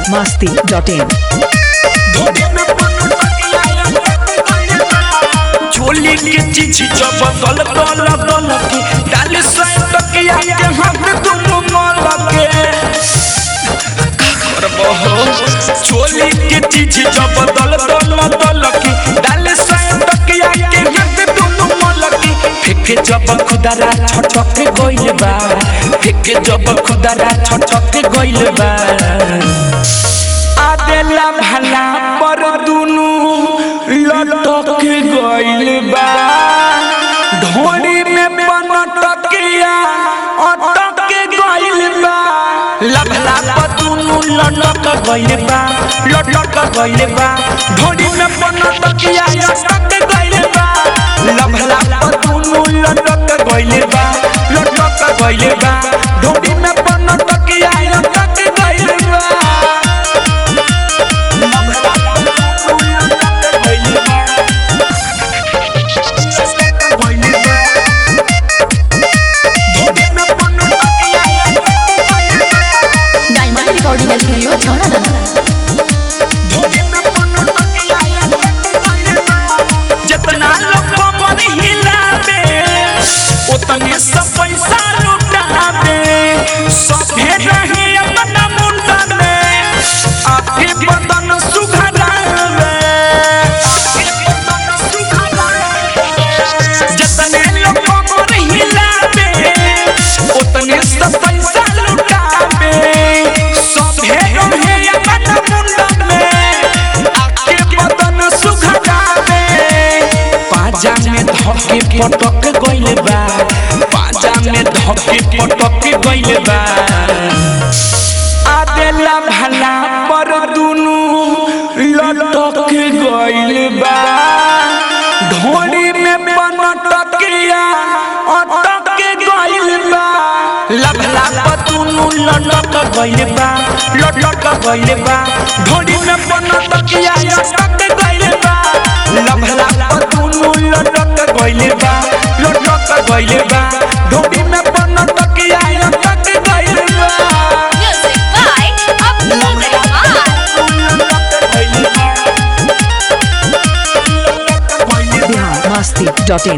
masti.in. झोली के चीज जब दल दल दल के डाल सै तकिया के हाथ तुम मल के का करबो हो झोली के चीज जब दल दल दल के डाल सै तकिया के हाथ तुम मल के फेंके जब खुदारा छटक गइल बा फेंके जब खुदारा छटक गइल बा आदेला भला पर दुनु लटक गइल बा ढोरी में बनटकिया अटक गइल बा लभला पर दुनु लटक गइल बा लटक गइल बा ढोरी में बनटकिया अटक गइल बा लभला पर दुनु लटक गइल बा लटक गइल बा ढोरी में बनटकिया अटक गइल बा डायमंड रिकॉर्डिंग स्टूडियो छौड़ा जितना लोग कमर हिलावे उतने सब पैसा लुटावे सभे रहे अपना मुंडा में आके बदन सुघरावे जितने लोग कमर हिलावे उतने सब पैसा लुटावे सभे रहे अपना मुंडा में आके बदन सुघरावे पाजा में धके पटक गइल बा पाजा में धके पटक गइल बा आदेला भला पर दुनु लटक गइल बा ढोरी में बनटकिया अटक गइल बा लभला पर दुनु लटक गइल बा लटक गइल बा ढोरी में बनटकिया अटक गइल बा लभला पर दुनु लटक गइल बा लटक गइल बा ढोरी में बनटकिया अटक गइल बा music by Abdul Rahman Bihar masti.in.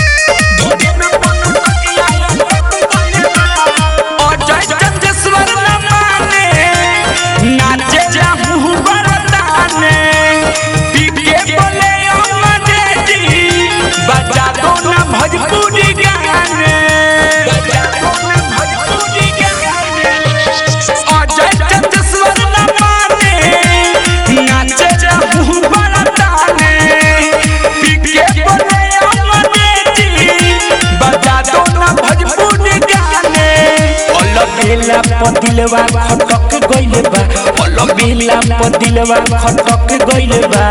Ajay Chandeshwar न माने नाचे जाहू बरताने पीके बोले अमरे जी बजा दो न भोजपुरी गाने बजा दो न भोजपुरी गाने अजय चंदेश्वर न माने नाचे जाहू बरताने पीके बोले अमरे जी बजा दो न भोजपुरी गाने अलबेला पदिलवा खटक गइल बा अलबेला पदिलवा खटक गइल बा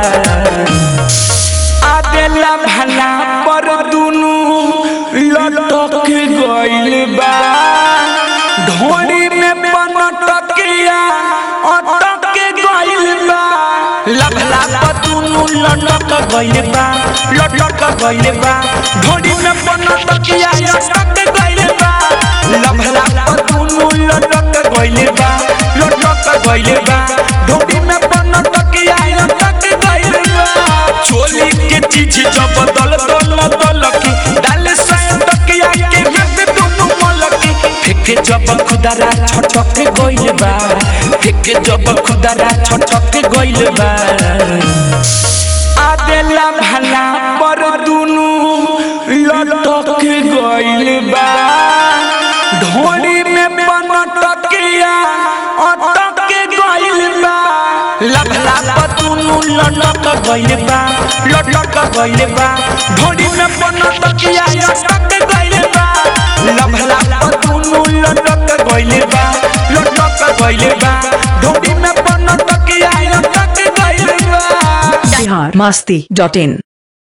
आदेला भला पर दुनु लटक गइल बा ढोरी में बनटकिया अटक गइल बा लभला पर दुनु लटक गइल बा लटक गइल बा ढोरी में बनटकिया अटक गइल बा लभला पर दुनु लटक गइल बा लटक गइल बा ढोरी में बनटकिया अटक गइल बा चोली के चीज जब दल दल दल की डाल सै तकिया के हाथ दोनों मलकी फेंके जब खुदारा छटक गइल बा फेंके जब खुदारा छटक गइल बा आदेला भला पर दुनु लटक गइल बा ढोरी में बनटकिया अटक गइल बा लभला पतुनु लटक गइल बा लटक गइल बा ढोरी में बनटकिया अटक गइल बा लभला पतुनु लटक गइल बा लटक गइल बा ढोरी में बनटकिया अटक गइल बा Bihar masti.in.